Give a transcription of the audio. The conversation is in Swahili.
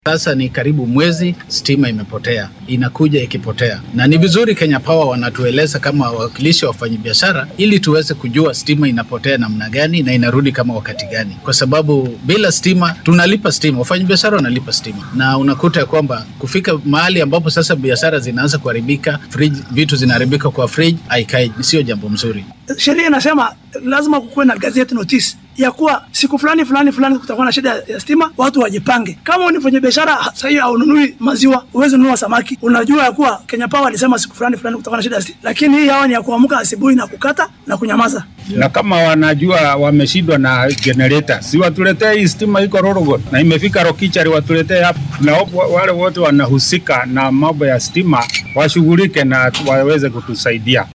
Sasa ni karibu mwezi stima imepotea, inakuja ikipotea, na ni vizuri Kenya Power wanatueleza kama wawakilishi wa wafanyabiashara, ili tuweze kujua stima inapotea namna gani na inarudi kama wakati gani, kwa sababu bila stima tunalipa stima, wafanyabiashara wanalipa stima, na unakuta ya kwamba kufika mahali ambapo sasa biashara zinaanza kuharibika, fridge, vitu zinaharibika kwa fridge, haikai, sio jambo mzuri. Sheria inasema lazima kukuwe na gazeti notice ya kuwa siku fulani fulani fulani kutakuwa na shida ya stima, watu wajipange. Kama ni mfanya biashara sahii haununui maziwa, uwezi nunua samaki, unajua ya kuwa Kenya Power alisema siku fulani fulani kutakuwa na shida ya stima, lakini hii hawa ni ya kuamka asubuhi na kukata na kunyamaza. na kama wanajua wameshindwa na generator, si watuletee hii stima iko Rorogot na imefika Rokichari, watuletee hapa, na wa- wale wote wanahusika na mambo ya stima washughulike na waweze kutusaidia.